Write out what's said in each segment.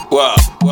Wow. Wow.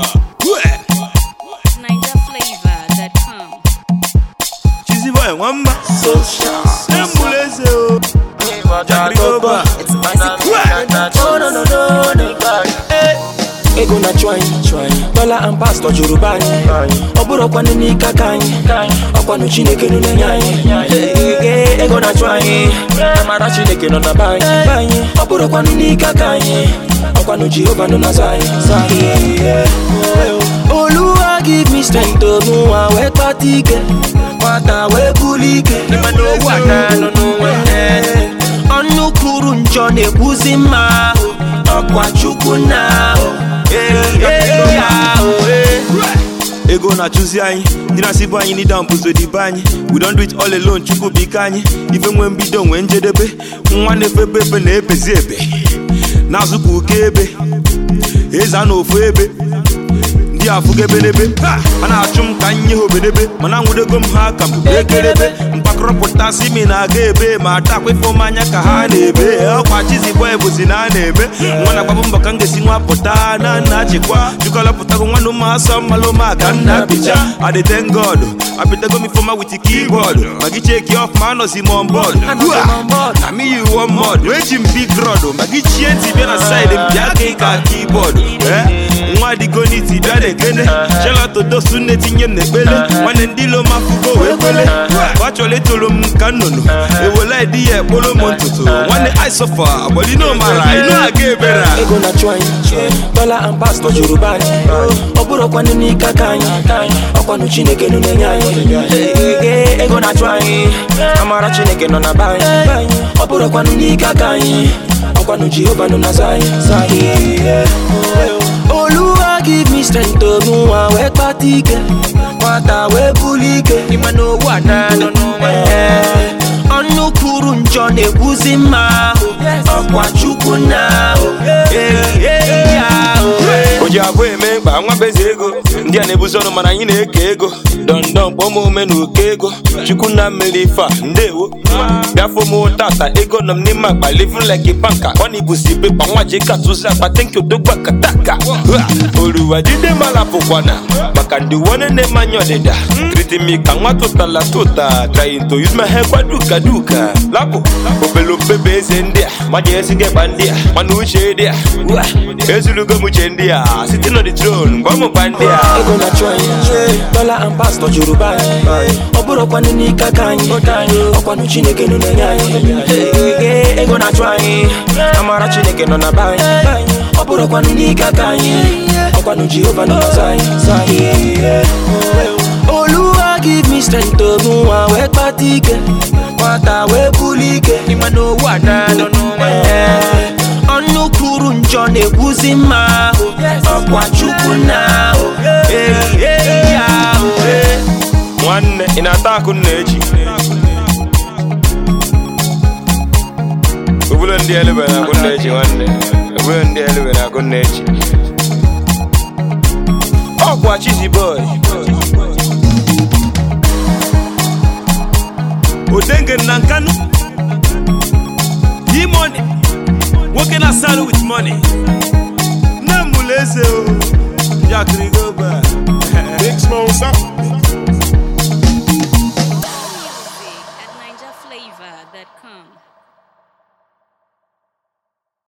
NigerFlavor.com. Cheesy boy, one man. Embuleze o. Jagrigoba. Oh, no, no, no, no. ego na chụ anyị dọla and pastọ jụrụ be anyị ọ bụrụkwanụ n'ike aka anyị ọkwanụ chineke nọ na-enye anyị Ee, ego na chụ anyị amara chineke nọ na be anyị be anyị ọ bụrụkwanụ n'ike aka anyị ọkwanụ jehova nọ na zọ anyị zọ anyị oluwa give me strength to nwa wee kpata ike nwata wee buli ike ọnụ kwuru njọ na-ekwuzi mma ọkwa chukwu na ego na-achụzi anyị ndị na-asịbụ anyị n'ịda mpụzo dibe anyị we don't do it all alone chukwu bụ ike anyị ife nwee mbido nwee njedebe nwa na-efebe ebe na-ebezi ebe na-azụpụ ụka ebe eze a na ofu ebe ndị afụgo ebenebe a na-achụ m ka nye ha obedebe mana nwudego m ha ka m bụ ekerebe mkpakọrọpụtasị mi na-aga ebe ma atakwa ife m anya ka ha na-ebe ọkwa chizibọ bụzi na a na-eme nwa na-agbabụ mbọ ka m ga-esi nwa pụta na nna achịkwa chịkọlọpụtago nwanne m asọ mmalụma ka m na-apịcha adịten god apịtago m ifeọma wit kibọọdụ ma gị cheki ọf ma anọzi m on board na me you one mod eji m big rod ma gị chie ntị bịa na side m bịa ka ị ka kibọọdụ nwa dịgo n'iti bịa na-ekene shelatodosu na-etinye m n'ekpele nwanne ndị ilo mafugo wee kwele ọ chọrọ ịtụrụ m ka nnụnụ ewele di ya ekporo m ntutu nwanne isofa agbalino mara ịnụ aga ebere a. ego na chụ anyị dọla and pastọ jụrụ be anyị ọ bụrụkwanụ n'ike aka anyị ọkwanụ chineke nọ na-enye anyị Ee, ego na chụ anyị amara chineke nọ na be anyị ọ bụrụkwanụ n'ike aka anyị ọkwanụ jehova nọ na zọ anyị zọ anyị oluwa give me strength to nwa wee kpata ike nwata wee buli ike Ee, ọnụ kwuru njọ na-ekwuzi mma ọkwa chukwu na o ji abụọ eme mkpa nwa bezi ego ndị a na-ebuzi ọnụ mana anyị na-eke ego dọndọn kpọm ome na oke ego chukwu na mmeri ife a ndewo bịafọ m tata ego nọ m n'ime akpa livin like banka ọ na ibusi pepa nwa ji katụzi akpa tenki odogba kataka oruwa jide mala pụkwana maka ndị wone na-emanye ọdịda tritimi ka nwa tụtala tụta trying to use my head kwa duka duka lapụ obelopebe eze ndị a maji esigo ịkpa ndị a mana uche dị a Ua, ezulugo m uche ndị a site na the throne gwa m gba ndị a ego na chụ anyị dọla and pastọ jụrụ be anyị ọ bụrụkwanụ n'ike aka anyị ọkwanụ chineke nọ na-enye anyị Ee, ego na chụ anyị amara chineke nọ na be anyị ọ bụrụkwanụ n'ike aka anyị ọkwanụ jehova nọ na zọ anyị zọ anyị oluwa give me strength to nwa wee kpata ike nwata wee buli ike Ee, ọnụ kwuru njọ na-ekwuzi mma ọkwa chukwu na nwanne ị na-ata akụ nna echi obodo ndị elebe na akụ nna echi nwanne obodo ndị elebe na akụ nna echi ọkwa chizi boy odenge na nkanu yi money nwoke na salu with money nne m mụlụ eze o jakịrị go back Big Smoke,